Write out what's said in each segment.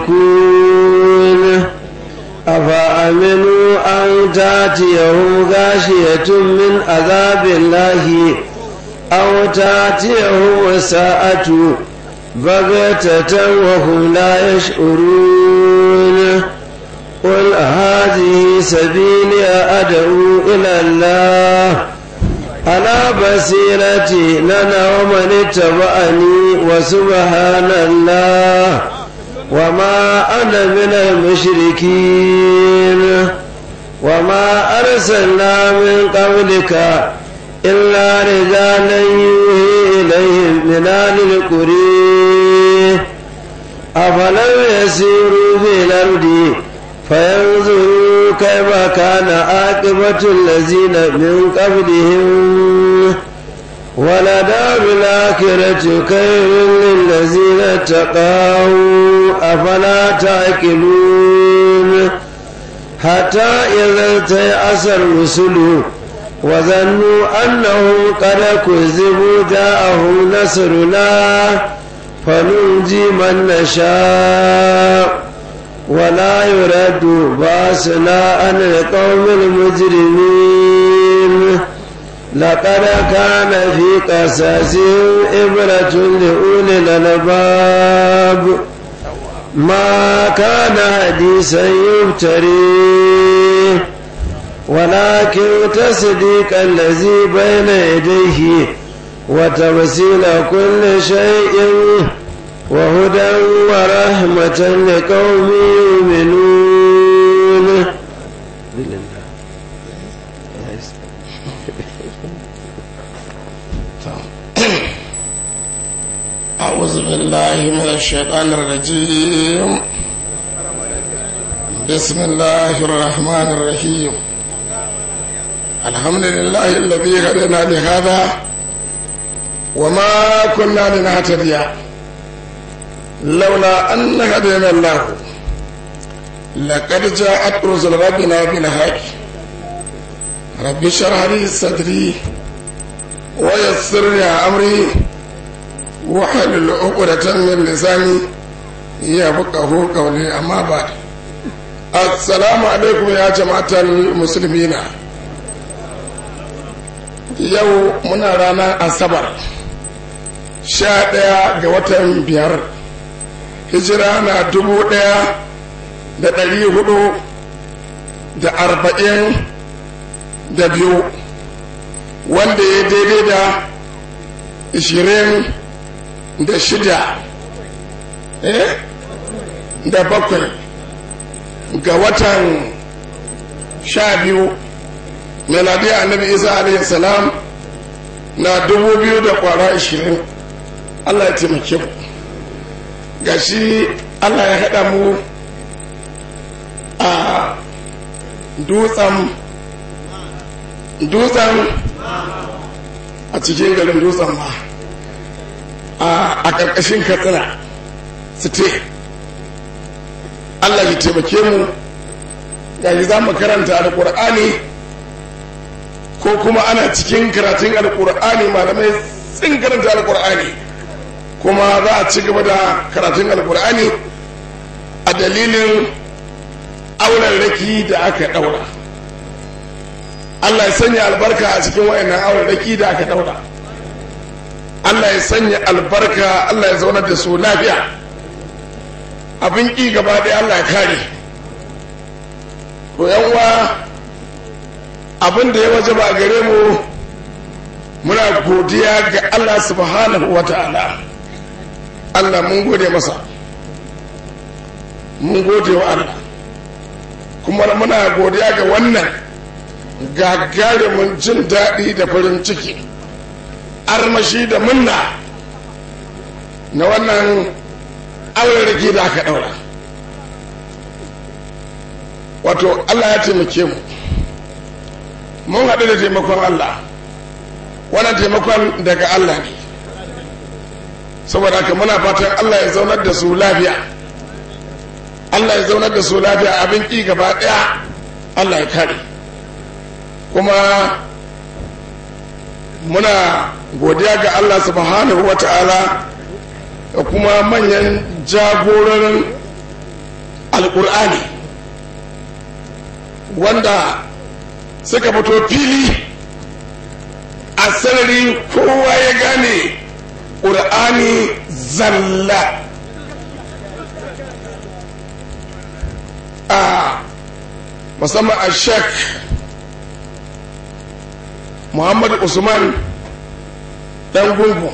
مشركون أفأمنوا أن تأتيهم غاشية من عذاب الله أو تأتيهم الساعة بغتة وهم لا يشعرون قل هذه سبيلي أدعو إلى الله على بصيرة لنا ومن اتبعني وسبحان الله وما أنا من المشركين وما أرسلنا من قبلك إلا رجالا يوحي إليهم من أهل القرى أفلم يسيروا في الأرض فينظروا كيف كان عاقبة الذين من قبلهم ولدار الآخرة خير للذين اتقوا أفلا تعقلون حتى إذا تيأس الرسل وظنوا أنهم قد كذبوا جاءهم نصرنا فننجي من نشاء ولا يرد باسنا عن القوم المجرمين لقد كان في قصصهم إبرة لأولي الألباب ما كان حديثا يفتري ولكن تصديق الذي بين يديه وتفصيل كل شيء وهدى ورحمة لقوم يؤمنون أعوذ بالله من الشيطان الرجيم بسم الله الرحمن الرحيم الحمد لله الذي هدنا لهذا وما كنا لنهتدي لولا أن هدينا الله لقد جاءت رسل ربنا بالحق رب اشرح لي صدري ويسر لي أمري وحلل عقدة من لساني يفقه قولي أما بعد السلام عليكم يا جماعة المسلمين yau muna ranar asabar sha ɗaya ga watan biyar hijira na dubu ɗaya da ɗari hudu da arba'in da biyu wanda ya daidai da ishirin da shida eh da bakwai ga watan sha biyu meladiya annabi isa alaihi salam na dubu biyu da kwara ashirin allah ya taimake mu gashi allah ya haɗa mu a dutsen dutsen a cikin garin dutsen ma a ƙarƙashin katsina site allah ya taimake mu gashi za mu karanta alƙur'ani ko kuma ana cikin karatun alƙur'ani malamai sun karanta alƙur'ani kuma za a ci gaba da karatun alƙur'ani a dalilin auren raki da aka ɗaura allah ya sanya albarka a cikin wayannan auren raki da aka ɗaura Allah ya sanya albarka Allah ya zaunar da su lafiya abin ƙi gaba ɗaya Allah ya kare to uwa abin da ya waje ba gare mu muna godiya ga Allah subhanahu wa ta'ala Allah mun gode masa mun gode wa Allah kuma muna godiya ga wannan gagarumin jin daɗi da farin ciki armashi da munna na wannan aurariki da aka ɗaura wato Allah ya taimake mu mun haɗu da taimakon Allah wannan taimakon daga Allah ne saboda haka muna fatan Allah ya zaunar da su lafiya Allah ya zaunar da su lafiya abin ƙi gaba ɗaya Allah ya kare kuma muna godiya ga Allah subhanahu wa ta'ala da kuma manyan jagororin alkur'ani wanda suka fito fili a sarari kowa ya gane ƙur'ani zalla a musamman a shek muhammad usman dan gungun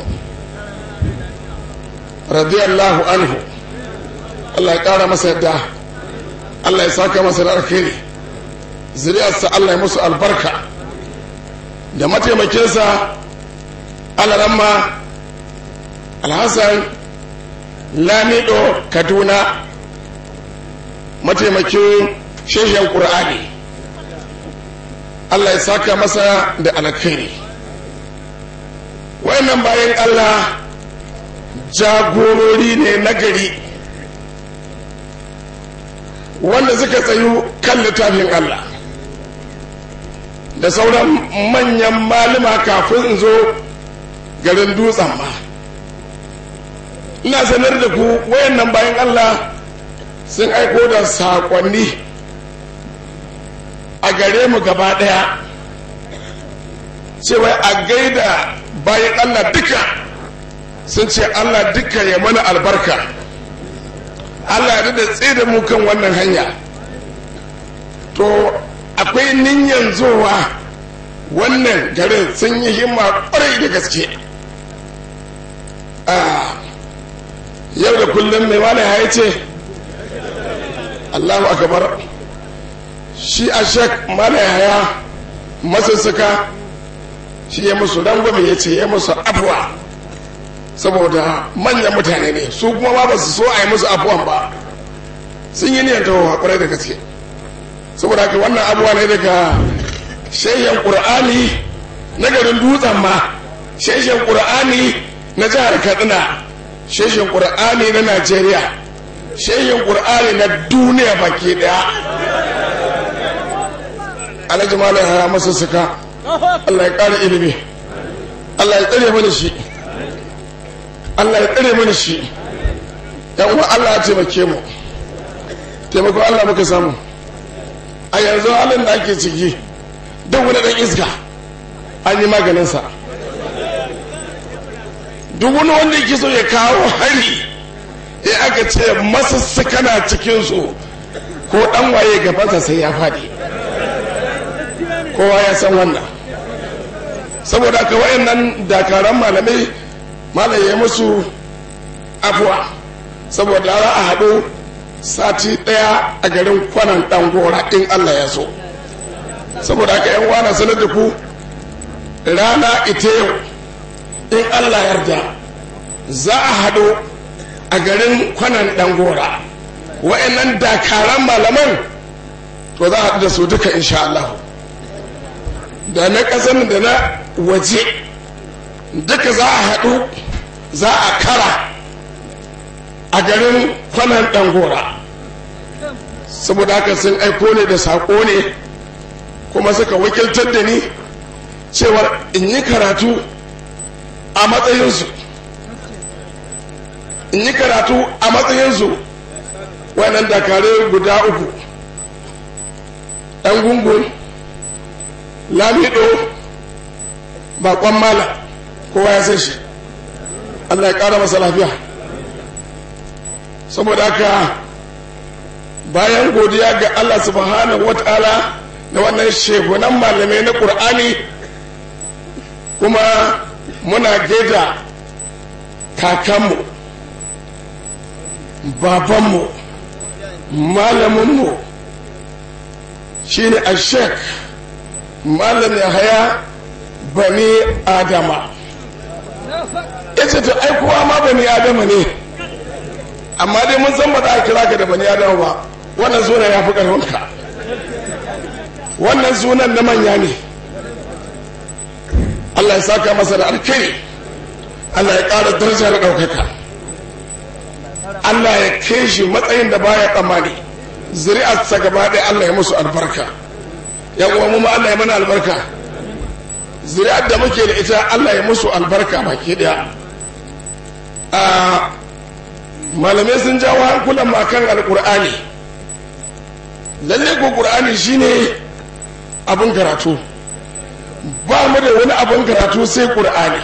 radiyallahu anhu allah ya ƙara masa yadda allah ya saka masa da alkhairi zuriyarsa allah ya musu albarka da mataimakinsa alaramma alhassan lamido kaduna mataimakin shehin ƙur'ani allah ya saka masa da alkhairi wayannan bayan allah jagorori ne na gari wanda suka tsayu kan littafin allah da sauran manyan malama kafin in zo garin dutsen ma ina sanar da ku wayannan bayan allah sun aiko da saƙonni a gare mu gaba ɗaya cewa a gaida bayan allah duka sun ce allah duka ya mana albarka allah ya da tsaye da mu kan wannan hanya to akwai niyan zowa wannan garin sun yi himma kwarai da gaske yau da kullum mai wani ya ce allahu akabar shi a shek mana yaya masussuka shi ya musu rangwame ya ce ya musu afuwa saboda manyan mutane ne su kuma ba su so a yi musu afuwan ba sun yi niyan tawo kwarai da gaske saboda haka wannan abuwa ne daga shayyan ƙur'ani na garin dutsen ma shayyan ƙur'ani na jihar katsina shayyan ƙur'ani na najeriya shayyan ƙur'ani na duniya baki ɗaya alhaji malam ya masa suka allah ya ƙara ilimi allah ya tsare mana shi allah ya tsare mana shi yan uwa allah ya taimake mu taimakon allah muka samu a yanzu halin da ake ciki duk wani dan iska an yi maganinsa duk wani wanda yake so ya kawo hari ya aka ce masussuka na cikinsu ko dan waye gabansa sai ya faɗi kowa ya san wannan saboda aka wayannan dakaran malamai malaye musu afuwa saboda za a haɗu sati ɗaya a garin kwanan ɗan gora in Allah ya so saboda haka yan wana sanar da ku rana ita yau in Allah yarda za a haɗu a garin kwanan ɗan gora wa'annan dakaran malaman to za a haɗu da su duka insha Allah da na ƙasar da na waje duka za a haɗu za a kara a garin kwanan ɗangora saboda haka sun aiko ne da saƙo ne kuma suka wakiltar da ni cewar in yi karatu a matsayinsu in yi karatu a matsayinsu wannan dakare guda uku ɗan gungun lamido bakon mala kowa ya san shi allah ya ƙara masa lafiya saboda haka bayan godiya ga Allah subhanahu wa ta'ala da wannan shegunan malamai na ƙur'ani kuma muna gaida kakanmu babanmu malaminmu shine a shek malam haya bani adama ya ce to aikowa ma bani adama ne amma dai mun san ba za a kira ka da bani adama ba wannan sunan ya fi ƙarfinka wannan sunan na manya ne Allah ya saka masa da alkhairi Allah ya ƙara daraja da ɗaukaka Allah ya kai shi matsayin da baya tsammani zuri'arsa gaba ɗaya Allah ya musu albarka ya uwa mu ma Allah ya mana albarka zuri'ar da muke da ita Allah ya musu albarka baki ɗaya malamai sun jawo hankulan makan alkur'ani lalle ko qur'ani shine abin karatu ba mu da wani abin karatu sai qur'ani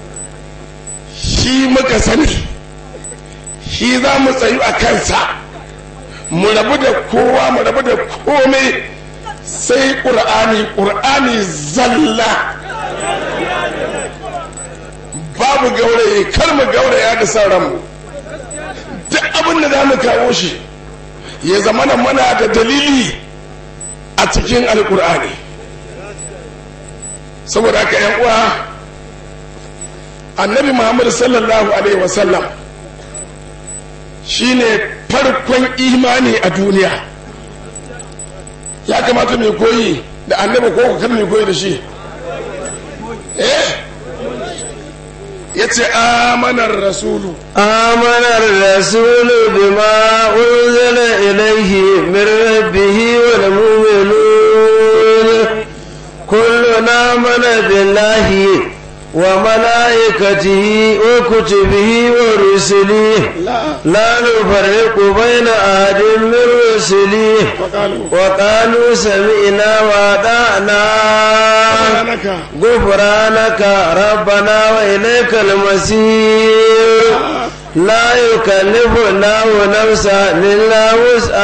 shi muka sani shi za mu tsayu a kansa mu rabu da kowa mu rabu da komai sai ƙur'ani ƙur'ani zalla babu gauraye kar mu gauraya da son ranmu duk abin da za mu kawo shi ya zama na mana da dalili a cikin alƙur'ani saboda haka yan uwa annabi muhammad sallallahu alaihi wasallam shine farkon imani a duniya ya kamata mai koyi da annabi ko kar mai koyi da shi eh ya ce amanar rasulu آمن الرسول بما أنزل إليه من ربه والمؤمنون كلنا آمن بالله وملائكته وكتبه ورسله لا لا نفرق بين أحد من رسله وقالوا وقالوا سمعنا وأطعنا سبحانك غفرانك ربنا وإليك المصير لا يكلف الله نفسا إلا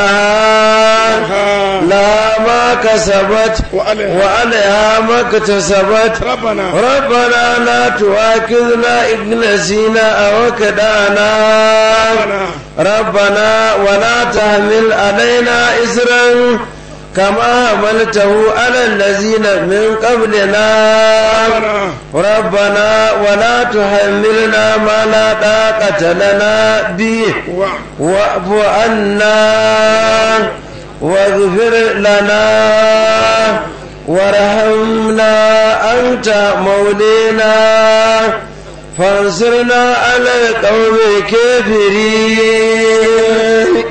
وسعها لا ما كسبت وعليها وعليها ما اكتسبت ربنا ربنا لا تؤاخذنا إن نسينا أو كدانا ربنا ولا تحمل علينا إسرا كما حملته على الذين من قبلنا ربنا ولا تحملنا ما لا طاقة لنا به وعد واعف عنا واغفر لنا وارحمنا أنت مولينا فانصرنا على القوم الكافرين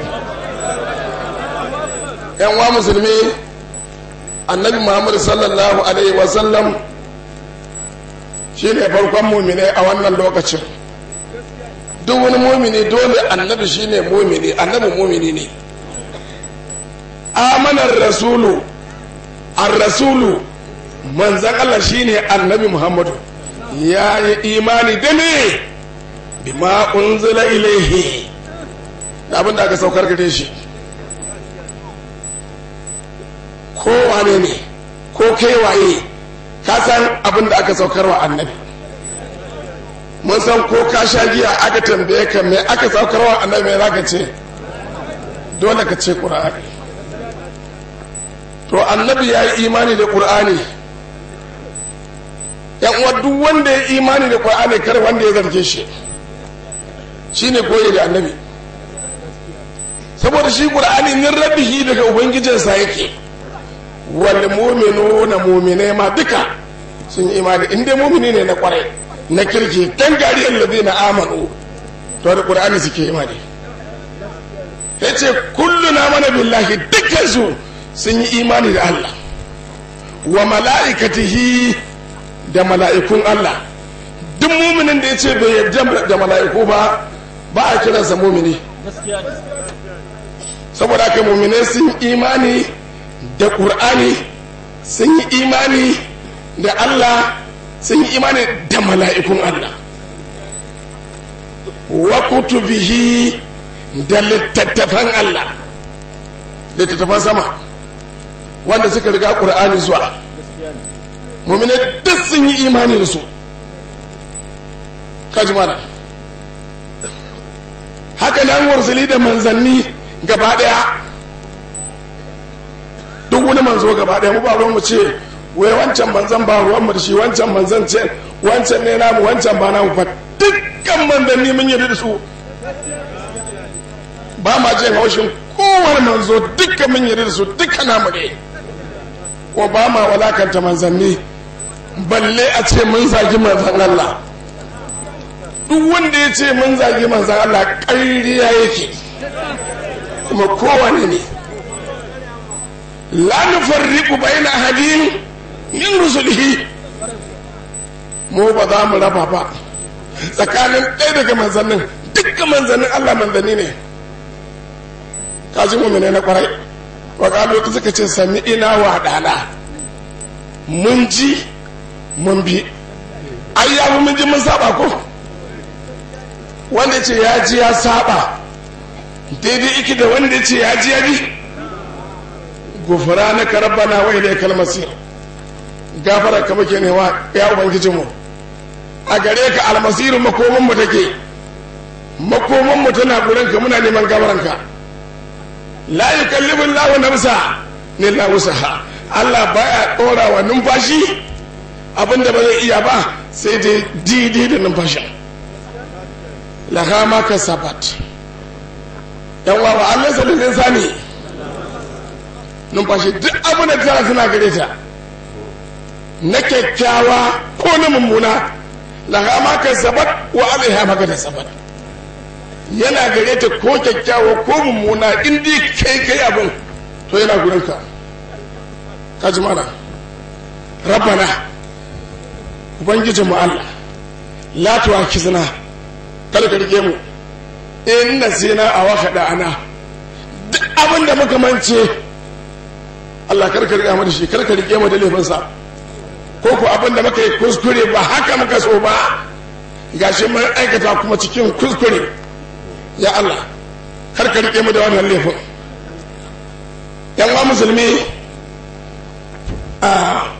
yan wa musulmi annabi muhammad sallallahu alaihi wasallam shi ne farkon mumine a wannan lokacin duk wani mumini dole annabi shi ne mumini annabi mumini ne amanar rasulu an rasulu manzan allah shi ne annabi muhammadu ya yi imani da ne bima unzila ilaihi da abin da aka saukar gare shi ko wane ne ko kai waye ka san abin da aka saukarwa annabi mun san ko ka sha giya aka tambaye ka me aka saukarwa annabi me zaka ce dole ka ce qur'ani to annabi ya yi imani da qur'ani yan uwa duk wanda ya imani da qur'ani kar wanda ya zarge shi shine koyi da annabi saboda shi qur'ani min rabbihi daga ubangijinsa yake wal mu'minuna mu'minai ma duka sun yi imani in dai mu'mini ne na kwarai na kirki dan gariyar ladina amanu to da qur'ani suke imani yace kullu na mana billahi dukkan su sun yi imani da Allah wa mala'ikatihi da mala'ikun Allah duk muminin da yace bai yarda da mala'iku ba ba a kiransa mumini saboda haka muminai sun imani da ƙur'ani sun yi imani da Allah sun yi imani da mala'ikun Allah wa kutubihi da littattafan Allah littattafan sama wanda suka riga ƙur'ani zuwa muminai duk sun yi imani da su kaji mana haka nan warsali da manzanni gaba daya duk wani manzo gaba daya mu ba ruwan mu ce wai wancan manzan ba ruwan mu da shi wancan manzan ce wancan ne namu wancan ba namu fa dukkan manzanni mun yarda da su ba ma jin haushin kowane manzo dukkan mun yarda da su dukkan namu ne ko ba ma walakanta manzanni balle a ce mun zagi manzan Allah duk wanda ya ce mun zagi manzan Allah ƙarya yake kuma kowane ne la nufarriqu baina ahadin min rusulihi mu ba za mu raba ba tsakanin ɗaya daga manzannin dukkan manzannin Allah manzanni ne kaji mu na kwarai wa kalu suka ce sami ina wa dana mun ji mun bi ai ya mun ji mun saba ko wanda ce ya ji ya saba daidai iki da wanda ce ya ji ya bi gufura na karabbana wa ilai kalmasir gafara ka muke newa ya ubangiji mu a gare ka almasirin makoman mu take makoman mu tana gurin ka muna neman gafaran ka la yukallibu Allahu nafsa illa wusaha Allah baya dora wa numfashi abinda ba zai iya ba sai dai daidai da numfashin laha ma kasabat yan wa Allah sallallahu sani numfashi duk abin da tana suna gare ta na kyakkyawa ko na mummuna laha ma kasabat wa alaiha ma kasabat yana gare ta ko kyakkyawa ko mummuna in dai kai kai abin to yana gurin ka ka ji mana rabbana ubangijinmu Allah la tuwakizna kada ka rike mu in nasina a waka da ana duk abin da muka mance Allah kar ka rike mu da shi kar ka rike mu da laifinsa ko ko abin da muka yi kuskure ba haka muka so ba gashi mun aikata kuma cikin kuskure ya Allah kar ka rike mu da wannan laifin yan wa musulmi a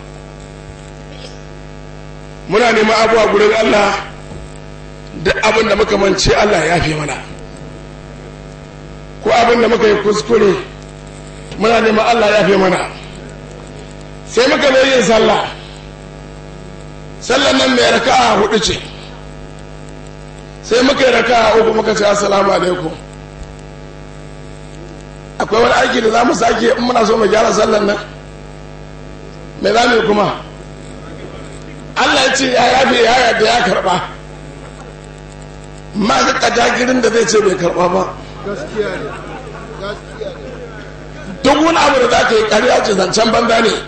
muna neman abuwa gurin Allah da abin da muka mance Allah ya fi mana ko abin da muka yi kuskure muna neman Allah ya fi mana sai muka zo yin sallah sallan nan mai raka'a hudu ce sai muka yi raka'a uku muka ce assalamu alaikum akwai wani aiki da za mu sake in muna so mu gyara sallan nan me za mu yi kuma Allah ya ce ya yafe ya yadda ya karba ma ga kadagirin da zai ce bai karba ba duk wani abu da za ka yi ƙarya ce zancen banza ne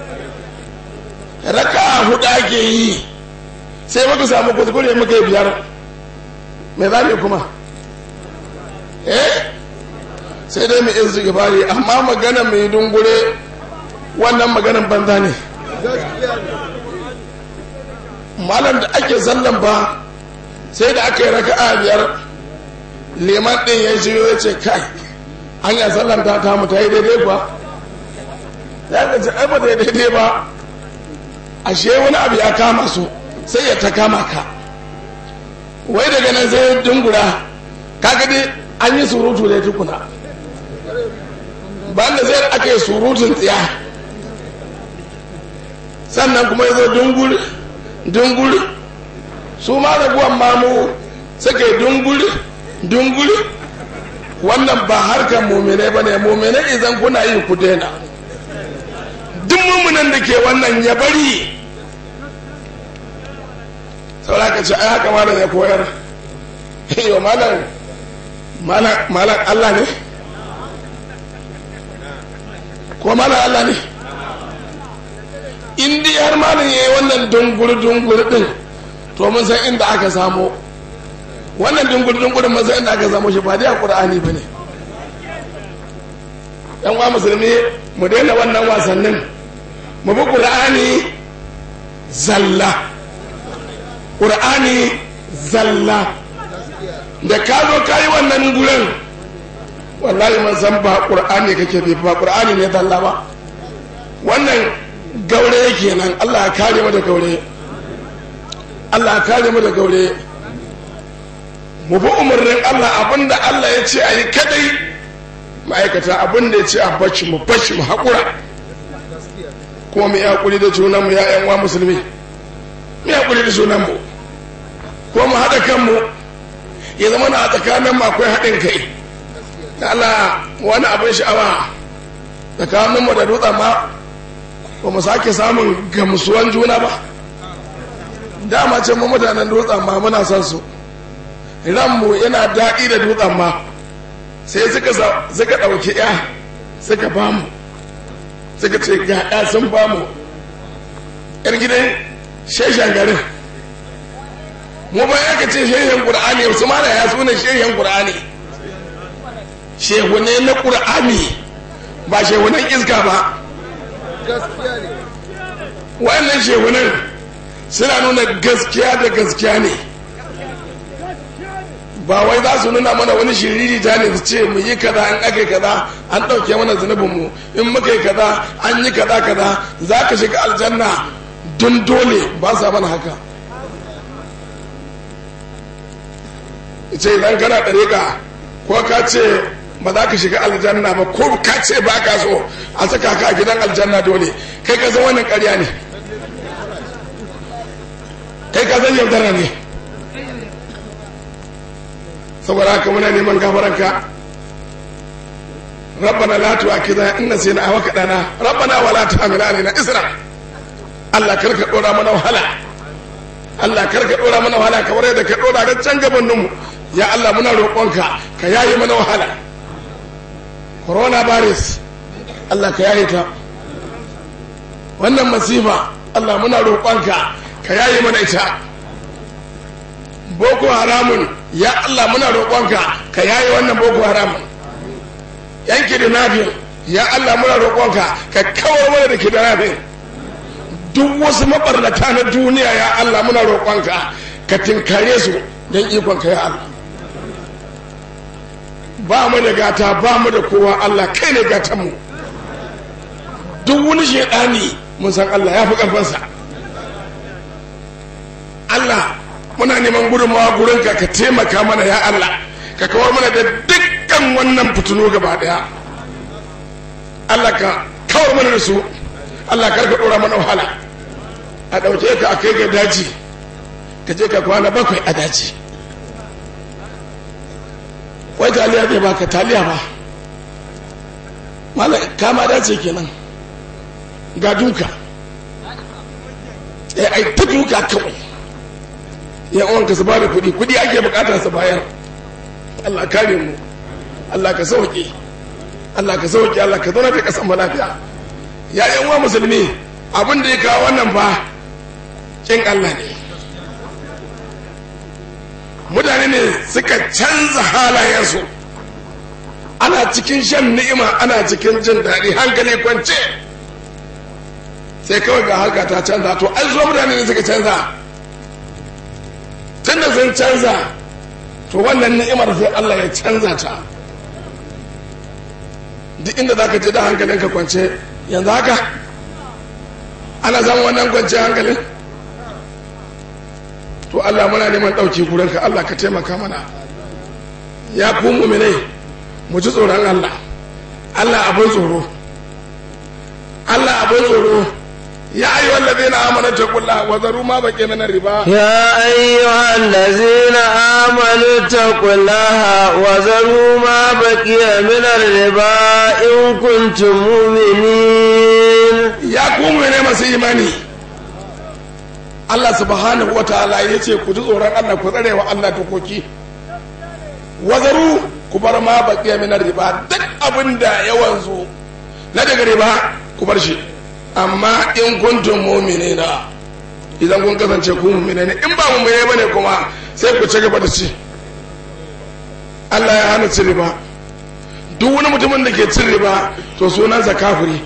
raka hudu ake yi sai muka samu kuskure muka yi biyar mai za kuma eh sai dai mu izu gibari amma magana mai dungure wannan maganan banza ne malam da ake zallan ba sai da aka yi raka'a biyar liman ɗin ya shigo ya ce kai an yi sallan ta ta ta yi daidai ba ya ga ce ba ta yi daidai ba ashe wani abu ya kama su sai ya ta kama ka wai daga nan sai dungura kaga dai an yi surutu da tukuna ba da zai aka yi surutun tsiya sannan kuma ya zo dungur dungur su ma raguwan mamu suka yi dungur dungur wannan ba harkar mumine ba ne mumine idan kuna yi ku daina duk mummunan da ke wannan ya bari sauraka ce ai haka malam ya koyar yau malam malam allah ne ko malam allah ne in dai har malam ya yi wannan dungur-dungur din to mun san inda aka samo wannan dungur-dungur mun san inda aka samo shi ba dai a ƙur'ani ba ne yan wa musulmi mu daina wannan wasannin mu bi ƙur'ani zalla ƙur'ani zalla da ka zo ka yi wannan gurin wallahi man san ba ƙur'ani kake bi ba ƙur'ani ne zalla ba wannan gaure kenan Allah ya kare mu da gaure Allah ya kare mu da gaure mu bi umarnin Allah abinda Allah ya ce a yi kadai ma'aikata abinda ya ce a bacci mu bacci mu haƙura kuma mu yi haƙuri da junan mu ya wa musulmi mu yi haƙuri da junan mu ko mu haɗa kanmu ya zama na a tsakanin mu akwai haɗin kai da Allah wani abin sha'awa tsakanin mu da dutsen ma ba mu sake samun gamsuwan juna ba dama ce mu mutanen dutsen ma muna son su ranmu yana daɗi da dutsen ma sai suka suka ɗauki ya suka ba mu suka ce ga ya sun ba mu yar gidan sheshen garin mu ba ya ce sheshen ƙur'ani su mana ya suna sheshen ƙur'ani shehu ne na ƙur'ani ba shehunan iska ba wannan shehunan suna nuna gaskiya da gaskiya ne ba wai za su nuna mana wani shiriri ta ne su ce mu yi kaza an aka kaza an ɗauke mana zunubinmu in muka yi kaza an yi kaza kaza za ka shiga aljanna don dole ba sa mana haka ce idan kana ɗariƙa ko ka ce ba za ka shiga aljanna ba ko ka ce ba ka so a saka ka a gidan aljanna dole kai ka san wannan ƙarya ne kai ka san yaudara ne saboda haka muna neman gafaranka rabbana la tu'akhidna in nasina aw kadana rabbana wa la tahmil alaina isra Allah kar ka dora mana wahala Allah kar ka dora mana wahala kamar yadda ka dora ga can gaban mu ya Allah muna roƙonka ka yaye mana wahala corona virus Allah ka yaye ta wannan masifa Allah muna roƙonka ka yaye mana ita boko haramun ya Allah muna roƙonka ka yaye wannan boko haramun yan kidnapping ya Allah muna roƙonka ka kawar mana da kidnapping duk wasu mabarnata na duniya ya Allah muna roƙonka ka tinkare su don ikonka ya Allah ba mu da gata ba mu da kowa Allah kai ne gatanmu duk wani shaidani mun san Allah ya fi ƙarfansa Allah muna neman gudunmawa gurinka ka taimaka mana ya Allah ka kawar mana da dukkan wannan fitinu gaba daya Allah ka kawar mana da su Allah karka dora mana wahala a ɗauke ka a kai ga daji ka je ka kwana bakwai a daji wai taliya zai baka taliya ba mala kama dace kenan ga duka ai ta duka kawai yan uwanka su bada kuɗi kuɗi ake bukata su bayar Allah kare mu Allah ka sauke Allah ka sauke Allah ka zauna da kasan mu lafiya ya yan uwa musulmi abin da ya kawo wannan fa kin Allah ne mutane ne suka canza halayensu ana cikin shan ni'ima ana cikin jin daɗi hankali kwance sai kawai ga haka ta canza to an zo mutane ne suka canza tun da sun canza to wannan ni'imar sai Allah ya canza ta duk inda za ka ji da hankalinka kwance yanzu haka ana zama wannan kwance hankalin to Allah muna neman ɗauki gurinka Allah ka taimaka mana ya ku muminai mu ji tsoron Allah Allah abin tsoro Allah abin tsoro يا أيها الذين آمنوا اتقوا الله وذروا ما بقي من الربا يا أيها الذين آمنوا اتقوا الله وذروا ما بقي من الربا إن كنتم مؤمنين يا قوم من masu imani Allah subhanahu wa ta'ala ya ce ku ji tsoron Allah ku tsare wa Allah dokoki wazaru ku bar ma baqiya min riba duk abin da ya wanzu na daga riba ku bar shi amma in kuntum mu'minina idan kun kasance ku mu'mina ne in ba mu'mina bane kuma sai ku ci gaba da ci Allah ya hana cin riba duk wani mutumin da ke cin riba to sunansa kafiri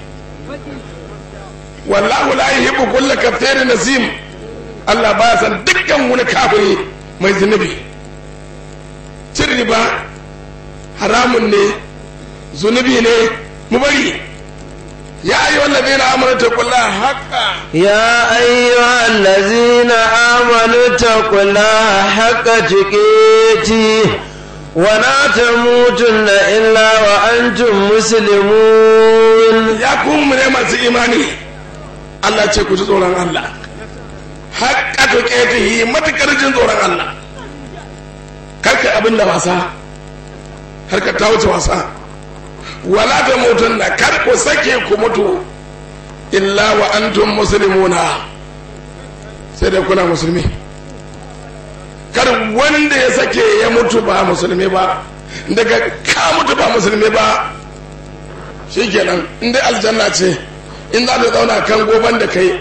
wallahu la yuhibbu kulla kaftarin nasim Allah ba san dukkan wani kafiri mai zunubi cin riba haramun ne zunubi ne mu bari يا أيها الذين آمنوا اتقوا الله حقا يا أيها الذين آمنوا اتقوا الله حق تقاته ولا تموتن إلا وأنتم مسلمون يا كون من masu imani Allah ce ku ji tsoron Allah haƙƙa tuƙetihi matuƙar jin tsoron Allah karka abin da wasa harka ta wuce wasa wala ta mutun na kar ku sake ku mutu illa wa antum muslimuna sai dai kuna musulmi kar wanda ya sake ya mutu ba musulmi ba daga ka mutu ba musulmi ba shikenan in dai aljanna ce in za ta zauna kan goban da kai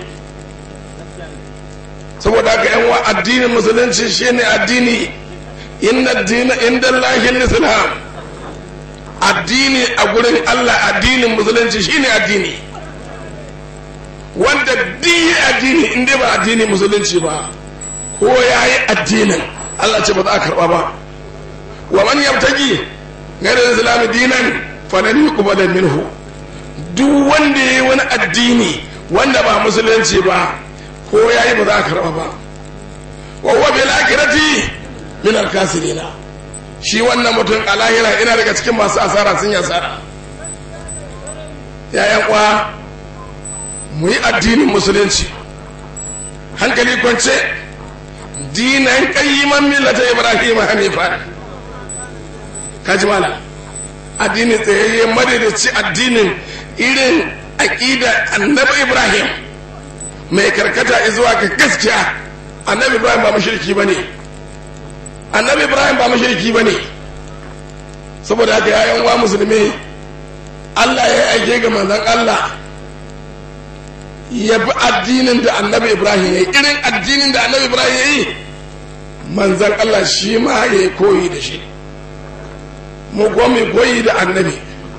saboda haka yan wa addinin musulunci shine addini inna addina inda lahin islam addini a gurin Allah addinin musulunci shine addini wanda diyi addini in dai ba addini musulunci ba ko ya yi addinin Allah ce ba za a karba ba wa man yabtagi gairar islami dinan fa nan yuqbala minhu duk wanda yayi wani addini wanda ba musulunci ba ko yayi ba za a karba ba wa huwa bil akhirati min al kasirina shi wannan mutum a lahira ina daga cikin masu asara sun yi asara yayan kwa mu yi addinin musulunci hankali kwance dinan qayyiman millata ibrahim hanifa kaji mala addini tsayayye madadaci addinin irin aqida annabi ibrahim mai karkata zuwa ga gaskiya annabi ibrahim ba mushriki bane annabi ibrahim ba mushriki bane saboda haka yayan wa musulmi Allah ya aike ga manzon Allah ya bi addinin da annabi ibrahim ya yi irin addinin da annabi ibrahim ya yi manzan allah shi ma ya koyi da shi mu mai koyi da annabi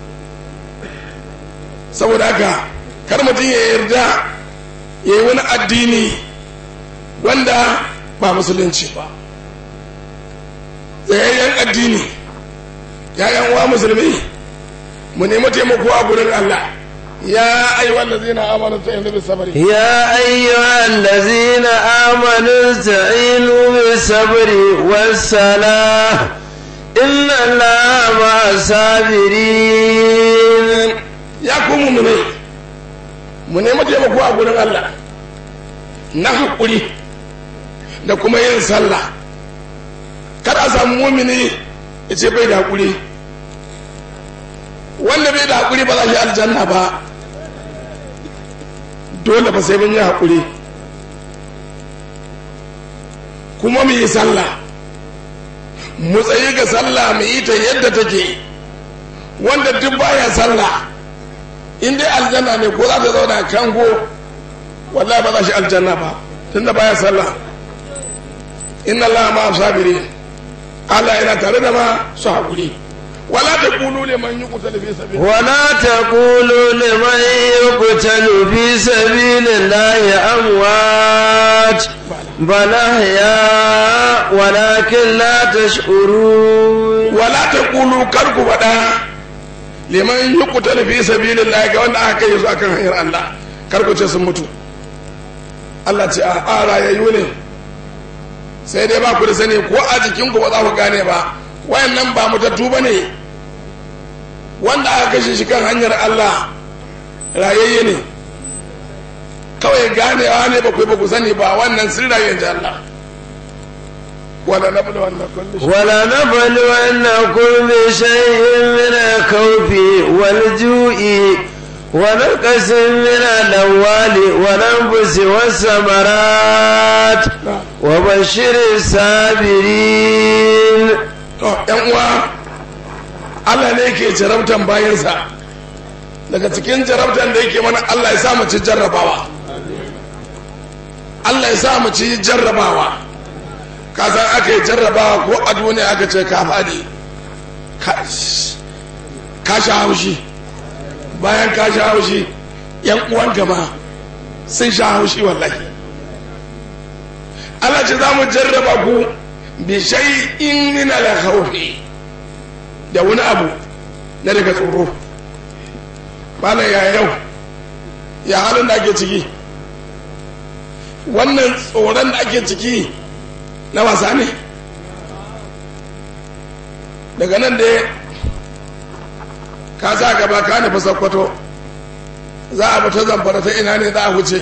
saboda haka kar mutum ya yarda ya yi wani addini wanda ba musulunci ba tsayayyen addini ya wa musulmi mu nemi taimako a gurin allah يا أيها الذين آمنوا استعينوا بالصبر يا أيها الذين آمنوا استعينوا بالصبر والصلاة إن الله مع الصابرين يا كومو مني من يمت يمكو أقول الله نحقلي da kuma yin sallah kada a samu mumini ya ce bai da hakuri wanda bai da hakuri ba za shi aljanna ba dole ba sai mun yi haƙuri kuma mu yi sallah mu tsayi ga sallah mu yi ta yadda take wanda duk baya sallah in dai aljanna ne ko za ta zauna kango wallahi ba za shi aljanna ba tunda baya sallah inna Allah ma sabiri Allah yana tare da ma su haƙuri ولا تقولوا لمن يقتل في سبيل ولا تقولوا لمن يقتل في سبيل الله أموات بل أحياء ولكن لا تشعرون ولا تقولوا كركو بدا liman yuqtal fi sabilillah ga wanda aka yi su akan hanyar Allah karku ce sun mutu Allah ce a ara yayu ne sai dai ba ku da sani ko a jikin ku ba za ku gane ba wayannan ba mutattu ba ne wanda aka kashe shi kan hanyar Allah rayayye ne kawai ganewa ne ba ku ba ku sani ba wannan sun rayu da Allah wala nablu wannakum ولا نبلونكم بشيء من الخوف والجوع ونقص من الأموال والأنفس والثمرات وبشر الصابرين to yan uwa Allah ne ke jarabtan bayansa daga cikin jarabtan da yake mana Allah ya sa mu ci jarrabawa Allah ya sa mu ci jarrabawa ka san aka yi jarrabawa ko a duniya aka ce ka faɗi ka sha haushi bayan ka sha haushi yan uwan gama sun sha haushi wallahi Allah ce za mu jarraba ku bi shay'in min al-khawfi da wani abu na daga tsoro bana ya yau ya halin da ake ciki wannan tsoron da ake ciki na wasa ne daga nan da ka sa gaba ka nufi sakkwato za a ta zamfara ta ina ne za a wuce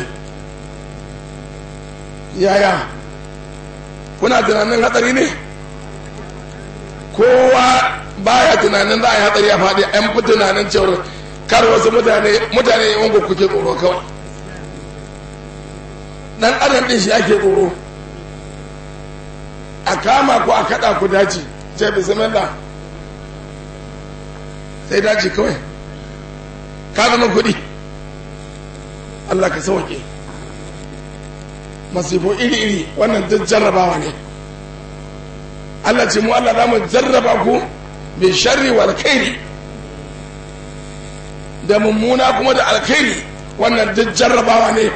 yaya kuna tunanin hatsari ne kowa baya tunanin za a yi hatsari a faɗi an fi tunanin cewar kar wasu mutane mutane yawan kuke tsoro kawai dan adam din shi ake tsoro a kama ku a kada ku daji ce bismillah sai daji kawai ka zama kuɗi Allah ka sauke masifo iri-iri wannan duk jarrabawa ne Allah ce mu Allah za mu jarraba ku bi sharri wal khairi da mummuna kuma da alkhairi wannan duk jarrabawa ne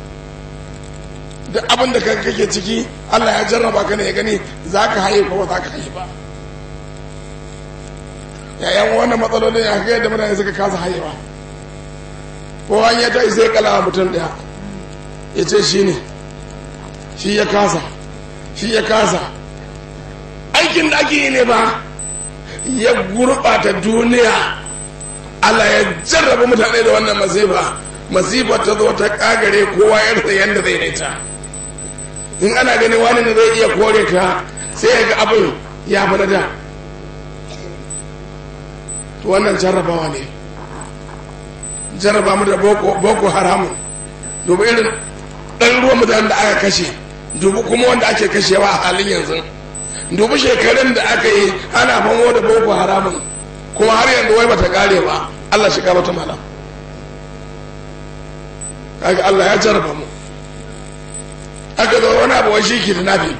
duk abin da kake ciki Allah ya jarraba ka ne ya gani za ka haye ko ba za ka haye ba yayan wannan matsalolin ya ga yadda mutane suka kasa haye ba ko an ya ta sai kala mutum daya ya ce shi ne shi ya kasa shi ya kasa aikin da ake yi ne ba ya gurɓata duniya Allah ya jarraba mutane da wannan masifa masifa ta zo ta kagare kowa ya rasa yadda zai daita in ana gani wani ne zai iya kore ta sai ya ga abin ya fi da to wannan jarrabawa ne jarraba mu da boko haramun dubu irin ɗan ruwan mutanen da aka kashe dubu kuma wanda ake kashewa a halin yanzu dubu shekarun da aka yi ana famo da boko haramun kuma har yanzu wai bata kare ba Allah shiga mata mala kaga Allah ya jarraba mu aka zo wani abu wai shi da nabi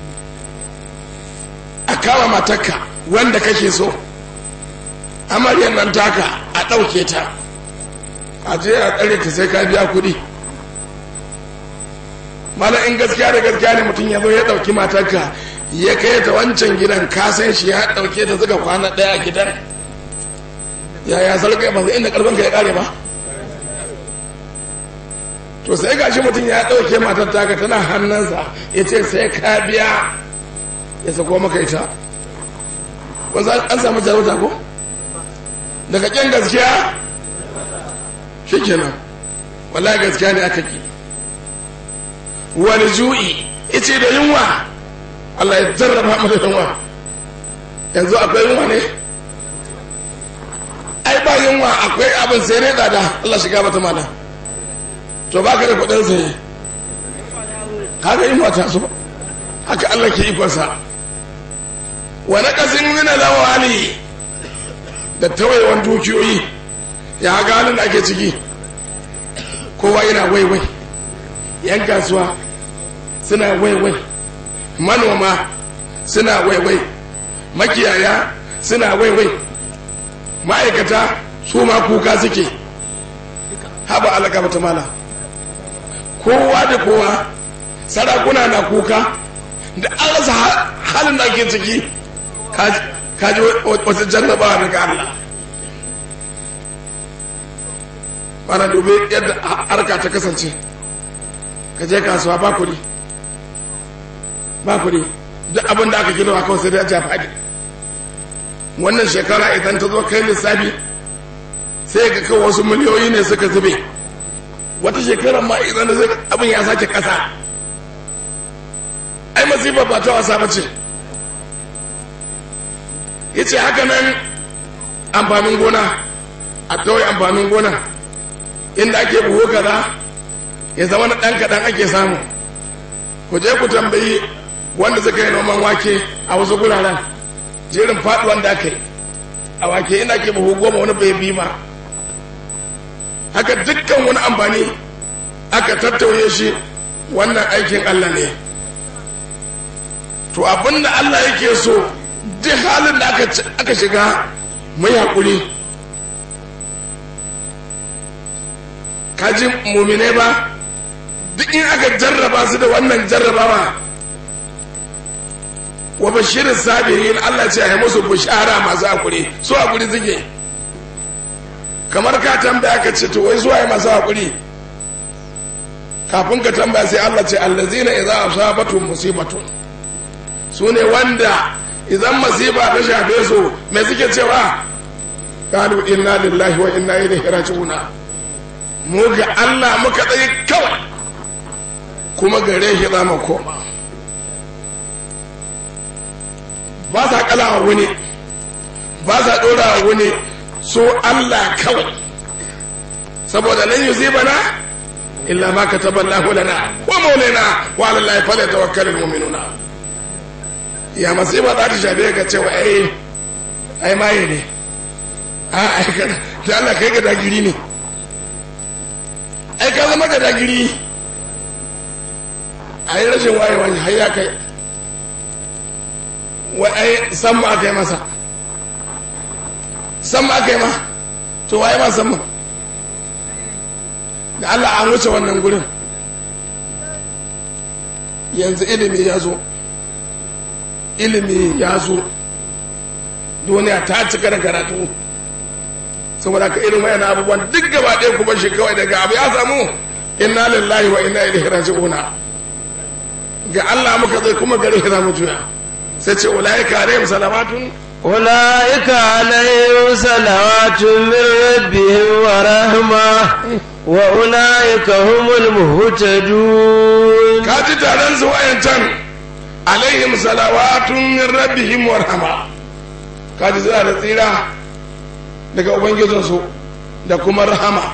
a kawo matarka wanda kake so amaryar nan taka a ɗauke ta a je a tsare ta sai ka biya kuɗi mala in gaskiya da gaskiya ne mutum ya zo ya ɗauki matarka ya kai ta wancan gidan ka san shi ya ɗauke ta suka kwana ɗaya a gidan yaya sarka ba zai inda karfin ka ya kare ba to sai gashi mutum ya ɗauke matar taka tana hannunsa ya ce sai ka biya ya sako maka ita an samu jarauta ko daga ƙyan gaskiya shi kenan wallahi gaskiya ne aka ki wani ju'i ice da yunwa Allah ya jarraba mu da yunwa yanzu akwai yunwa ne ai ba yunwa akwai abin sai ne tsada Allah shiga mata mana to ba ka da kudin sai kaga yunwa ta so haka Allah ke ikonsa wa naqasin min al-awali da tawayewan dukiyoyi ya ga halin da ake ciki kowa yana waiwai yan kasuwa suna waiwai manoma suna waiwai makiyaya suna waiwai ma'aikata su ma kuka suke haba alaka mata mala kowa da kowa sarakuna na kuka da an rasa halin da ake ciki kaji wasu jarrabawa daga Allah mana dubi yadda harka ta kasance ka je kasuwa ba kuɗi ba kuɗi duk abin da aka gina kawai sai dai a ja faɗi wannan shekara idan ta zo kai lissafi sai ga kan wasu miliyoyi ne suka zube wata shekara ma idan da abin ya sake ƙasa ai masifar ba ta wasa ba ce ya ce haka nan amfanin gona a tawai amfanin gona inda ake buhu kaza ya zama na ɗan kaɗan ake samu ku je ku tambayi wanda suka yi noman wake a wasu guraren jerin faɗuwan da aka yi a wake ina ke buhu goma wani bai bi ba haka dukkan wani amfani aka tattauye shi wannan aikin Allah ne to abinda Allah yake so duk halin da aka shiga mai haƙuri kaji mumine ba duk in aka jarraba su da wannan jarrabawa wa bashirin sabirin Allah ce ya musu bushara masu hakuri su hakuri suke kamar ka tambaya ka ce to wai zuwa yi masu hakuri kafin ka tambaya sai Allah ce allazina idza asabatu musibatun su ne wanda idan masifa ta shafe su me suke cewa qalu inna lillahi wa inna ilaihi raji'un mu ga Allah muka tsaye kawai kuma gare shi za mu koma ba sa kalawa wani ba sa dora wani so Allah kawai saboda lan yusibana illa ma kataba Allah lana wa maulana wa ala Allah falyatawakkalul mu'minuna ya masiba za ta shafe ka cewa ai ai maye ne a ai kana da Allah kai ga dagiri ne ai ka zama ga dagiri ai rashin wayewa har ya kai wai ai san ma aka yi masa san ma aka yi ma to waye ma san ma da Allah an wuce wannan gurin yanzu ilimi ya zo ilimi ya zo duniya ta cika da karatu saboda ka irin wayan abubuwan duk gaba ɗaya kuma shi kawai daga abu ya samu inna lillahi wa inna ilaihi raji'una ga Allah muka zai kuma gare shi zamu juya sai ce ulaika alaihim salamatun أولئك عليهم صلوات من ربهم ورحمة وأولئك هم المهتدون kaji taron su wayancan alaihim salawatun min rabbihim wa rahma kaji suna da tsira daga ubangijinsu da kuma rahama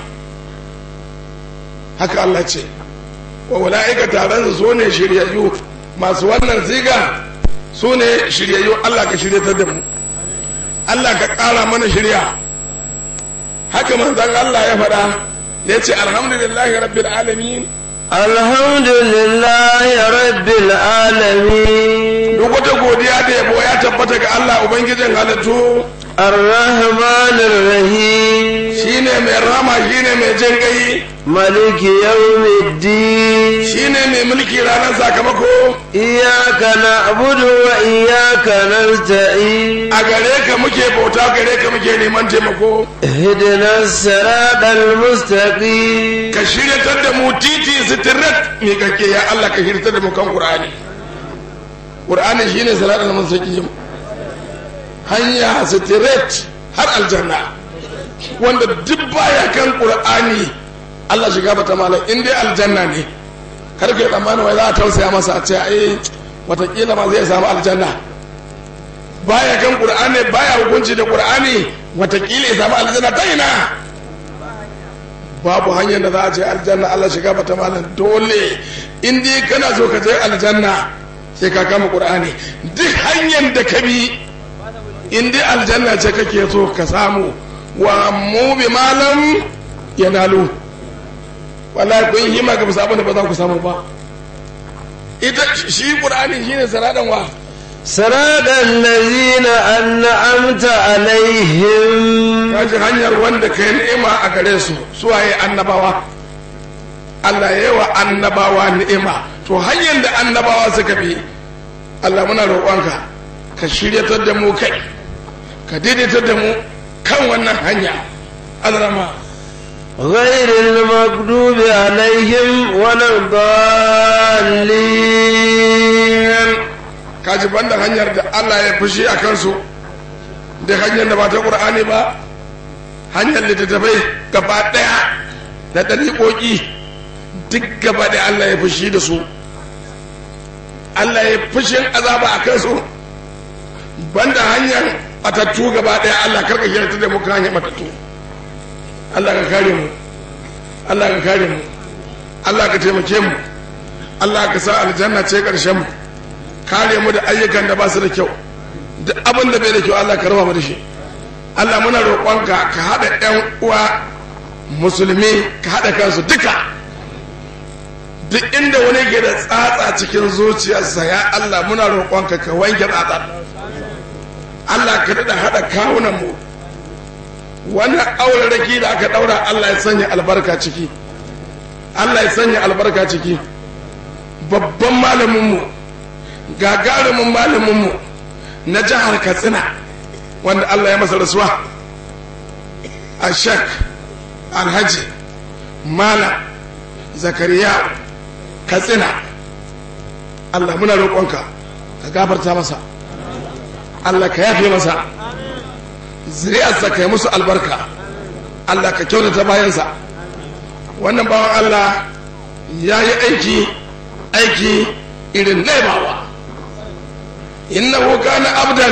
haka Allah ce wa ula'ika taron su ne shiryayyu masu wannan ziga su ne shiryayyu Allah ka shiryatar da mu Allah ka ƙara mana shirya haka manzon Allah ya faɗa da ya ce alhamdulillahi rabbil alamin الحمد لله رب العالمين duk wata godiya da yabo ya tabbata ga Allah ubangijin halittu الرحمن الرحيم shine mai rama shine mai jin gai ملك يوم الدين shine mai mulki ranar sakamako إياك نعبد وإياك نستعين a gare ka muke bauta gare ka muke neman taimako اهدنا الصراط المستقيم ka shiryatar da mu titi sitirat mai kake ya Allah ka shiryatar da mu kan Qur'ani Qur'ani shine salatul mustaqim hanya sitirat har aljanna wanda duk baya kan Qur'ani Allah shiga bata malam in dai aljanna ne kar ka yi tsammanin wai za a tausaya masa a ce ai watakila ma zai samu aljanna baya kan Qur'ani baya hukunci da Qur'ani watakila ya samu aljanna ta ina babu hanyar da za a je aljanna Allah shiga bata malam dole in dai kana so ka je aljanna sai ka kama qur'ani duk hanyar da ka bi in dai aljanna ce kake so ka samu wa mu bi malam yanalu wallahi kun hima ga musabu da ba za ku samu ba ita shi qur'ani shine sanadan wa صراط الذين أنعمت عليهم kaji hanyar wanda kai ni'ima a gare su suwaye annabawa Allah ya yi wa annabawa ni'ima to hanyar da annabawa suka bi Allah muna roƙonka ka shiryatar da mu kai ka daidaitar da mu kan wannan hanya azrama غير المغضوب عليهم ولا الضالين kaji banda hanyar da Allah ya fushi a kansu da hanyar da ba ta ƙur'ani ba hanyar littattafai gaba ɗaya da ɗariƙoƙi duk gaba ɗaya Allah ya fushi da su Allah ya fushin azaba a kansu banda hanyar matattu gaba ɗaya Allah karka shirta da muka hanyar matattu Allah ka kare mu Allah ka kare mu Allah ka taimake mu Allah ka sa aljanna ce ƙarshen mu kare mu da ayyukan da ba su da kyau duk abin da bai da kyau Allah ka raba mu da shi Allah muna roƙonka ka haɗa ƴan uwa musulmi ka haɗa kansu duka duk inda wani ke da tsatsa cikin zuciyarsa ya Allah muna roƙonka ka wanke tsatsa Allah ka daɗa haɗa kawunan mu wannan auraraki da aka ɗaura Allah ya sanya albarka ciki Allah ya sanya albarka ciki babban malaminmu gagarumin malaminmu na jihar katsina wanda Allah ya masa rasuwa a shek alhaji malam zakariya katsina Allah muna roƙonka ka gafarta masa Allah ka yafe masa zuriyarsa ka yi musu albarka Allah ka kyautata bayansa wannan bawan Allah ya yi aiki aiki irin laibawa innahu kana abdan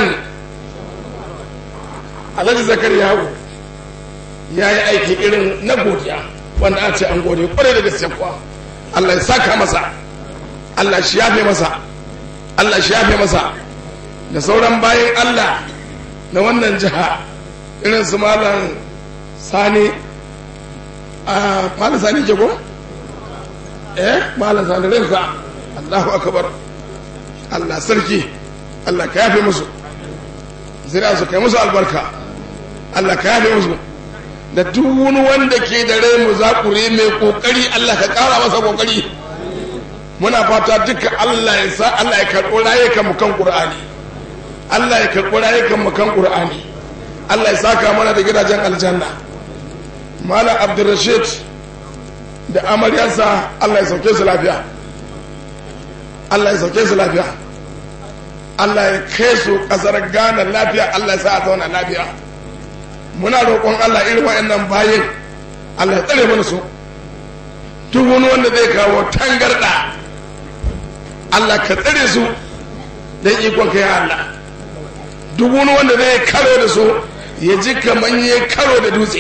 alhaji zakariya ya yi aiki irin na godiya wanda a ce an gode kwarai da gaske kuwa Allah ya saka masa Allah shi yafe masa Allah shi yafe masa da sauran bayan Allah na wannan jiha irin su malam sani a malam sani ke ko eh malam sani rinka Allahu akbar Allah sarki Allah ka yafe musu zira su kai musu albarka Allah ka yafe musu da duk wani wanda ke da rai mu zakure mai kokari Allah ka kara masa kokari muna fata duka Allah ya sa Allah ya karɓo rayukan mu kan Qur'ani Allah ya karɓo rayukan mu kan Qur'ani Allah ya saka mana da gidajen aljanna Malam Abdulrashid da amaryarsa Allah ya sauke su lafiya Allah ya sauke su lafiya Allah ya kai su kasar Ghana lafiya Allah ya sa a zauna lafiya muna roƙon Allah irin wa'annan bayin Allah ya tsare mana su duk wani wanda zai kawo tangarda Allah ka tsare su don ikon ka ya Allah duk wani wanda zai karo da su ya ji kamar ya karo da dutse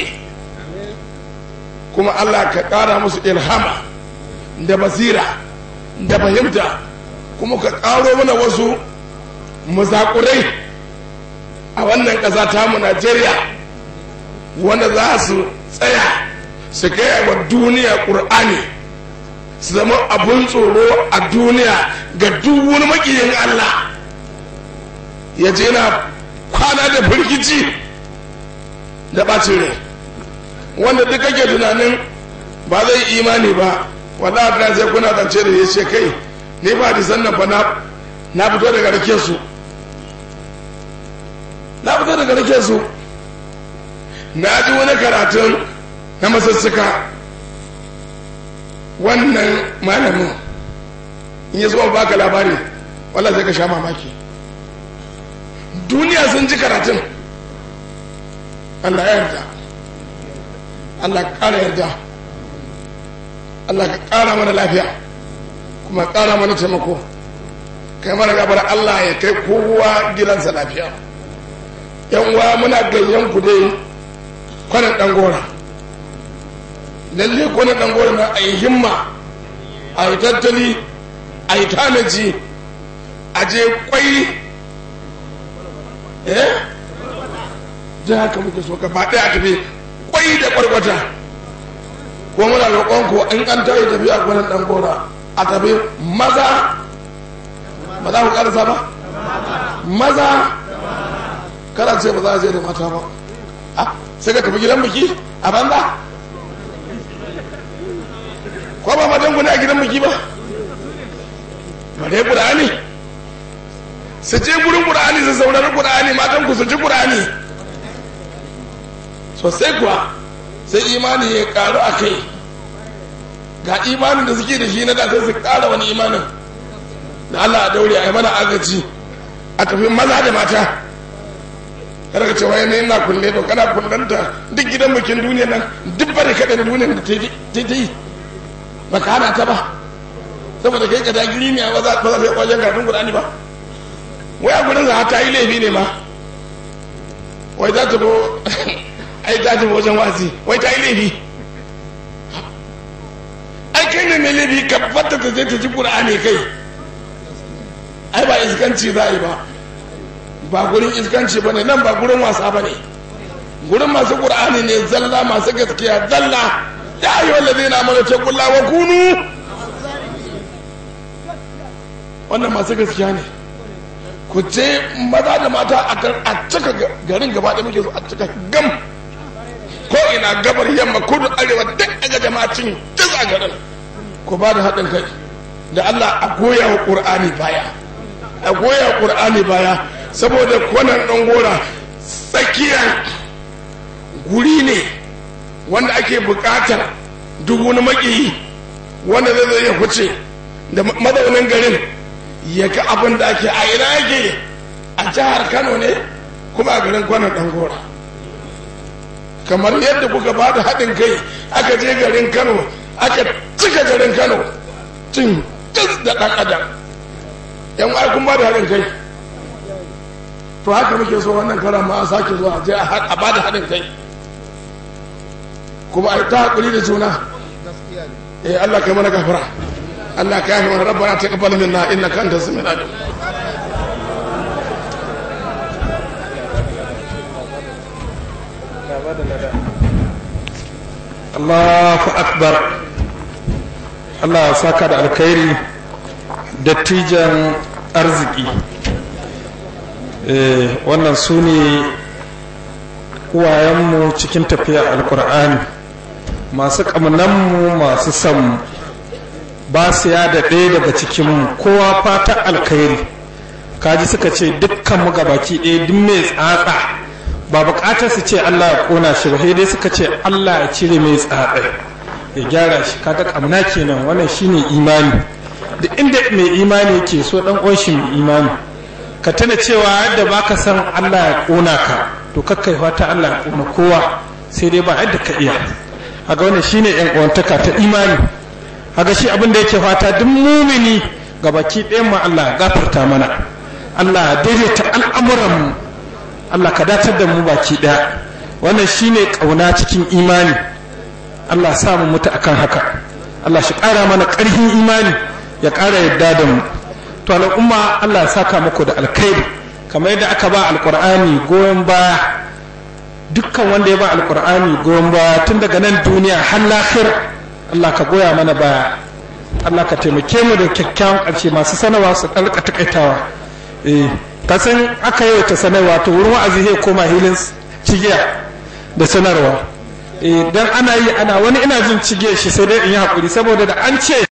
kuma Allah ka ƙara musu ilhama da basira da fahimta kuma ka ƙaro mana wasu mazakurai a wannan ƙasa tamu Najeriya wanda za su tsaya su kai wa duniya ƙur'ani su zama abun tsoro a duniya ga duk wani makiyin Allah ya je na kwana da firgici da ɓacin rai wanda duk kake tunanin ba zai imani ba wanda ta sai kuna zance da ya ce kai ne ba da sannan ba na fito daga rake su na fito daga rake su na ji wani karatun na masussuka wannan malamin in ya zuwa baka labari wallah sai ka sha mamaki duniya sun ji karatun Allah ya yarda Allah ka ƙara yarda Allah ka ƙara mana lafiya kuma ƙara mana taimako kai mana gabar Allah ya kai kowa gidansa lafiya yan uwa muna gayyan ku dai kwanan ɗan gora lalle kwanan ɗan gora na a yi himma a yi tattali a yi tanaji a je kwai eh da haka muke so ka faɗi a tafi kwai da kwarkwata ko muna roƙon ko in an tayi tafi a kwanan ɗan gora a tafi maza ba za ku ƙarasa ba maza kada ce ba za a je da mata ba sai ka tafi gidan biki a banza ko ba matan ku ne a gidan biki ba ba dai ƙur'ani su je gurin ƙur'ani su saurari ƙur'ani matan ku su ji ƙur'ani sosai kuwa sai imani ya karu a kai ga imanin da suke da shi na da sai su ƙara wani imanin da Allah a daure a yi mana agaji a tafi maza da mata kada ka ce wai ne ina kulle to kana kullanta duk gidan bikin duniya nan duk bari kada da duniyar da ta yi ba ka hana ta ba saboda kai ka ta giri ne ba za ta yi wajen karatun Qur'ani ba wai a gurin za ta yi laifi ne ma wai za ta bo ai ta tafi wajen wasi wai ta yi laifi ai kai ne mai laifi ka fata ta je ta ji Qur'ani kai ai ba iskanci za a yi ba ba gurin iskanci ba ne nan ba gurin wasa ba ne gurin masu ƙur'ani ne zalla masu gaskiya zalla ya yi wanda zai na mana ta kula wa kunu wannan masu gaskiya ne ku ce maza da mata a cika garin gaba da muke so a cika gam ko ina gabar yamma kudu arewa duk aga jama'acin duk a garin ku ba da haɗin kai da allah a goya wa ƙur'ani baya a goya ƙur'ani baya saboda kwanan ɗan gora tsakiyar guri ne wanda ake buƙatar duk wani maƙiyi wanda zai zai ya huce da mazaunin garin ya ga abin da ake a ina yake a jihar kano ne kuma a garin kwanan ɗan gora kamar yadda kuka ba da haɗin kai aka je garin kano aka cika garin kano cin da ɗan adam yan ai kun ba da haɗin kai to haka muke so wannan karan ma a sake zuwa je a ba da haɗin kai kuma a ta haƙuri da juna eh Allah kai mana gafara Allah ka yafi mana rabbana taqabbal minna innaka antas samiul alim Allahu akbar Allah ya saka da alkhairi dattijan arziki wannan su ne uwayenmu cikin tafiya alkur'ani masu ƙamunanmu masu sanmu ba su ya da ɗaya daga cikinmu kowa fata alkhairi kaji suka ce dukkan mu gabaki ɗaya duk mai tsatsa ba buƙatar su ce Allah ya ƙona shi ba dai suka ce Allah ya cire mai tsatsa ya gyara shi kaga ƙamna kenan wannan shine imani duk inda mai imani yake so ɗan uwan shi mai imani ka tana cewa yadda baka san Allah ya ƙona ka to kakkai fata Allah ya ƙona kowa sai dai ba yadda ka iya haga wannan shine yan uwantaka ta imani haga shi abin da yake fata duk mumini ga baki ɗayan mu Allah ya gafarta mana Allah ya daidaita al'amuran mu Allah ka datar da mu baki ɗaya wannan shine ƙauna cikin imani Allah sa mu mutu akan haka Allah shi ƙara mana ƙarfin imani ya ƙara yadda da mu to al'umma Allah ya saka muku da alkhairi kamar yadda aka ba alkur'ani goyon baya dukkan wanda ya ba alkur'ani goyon baya tun daga nan duniya har lahir Allah ka goya mana baya Allah ka taimake mu da kyakkyawan ƙarshe masu sanarwa su ɗalƙa takaitawa eh ka san aka yi ta sanarwa to wurin wa'azi zai koma hilin cigiya da sanarwa eh dan ana yi ana wani ina jin cigiyar shi sai dai in yi haƙuri saboda da an ce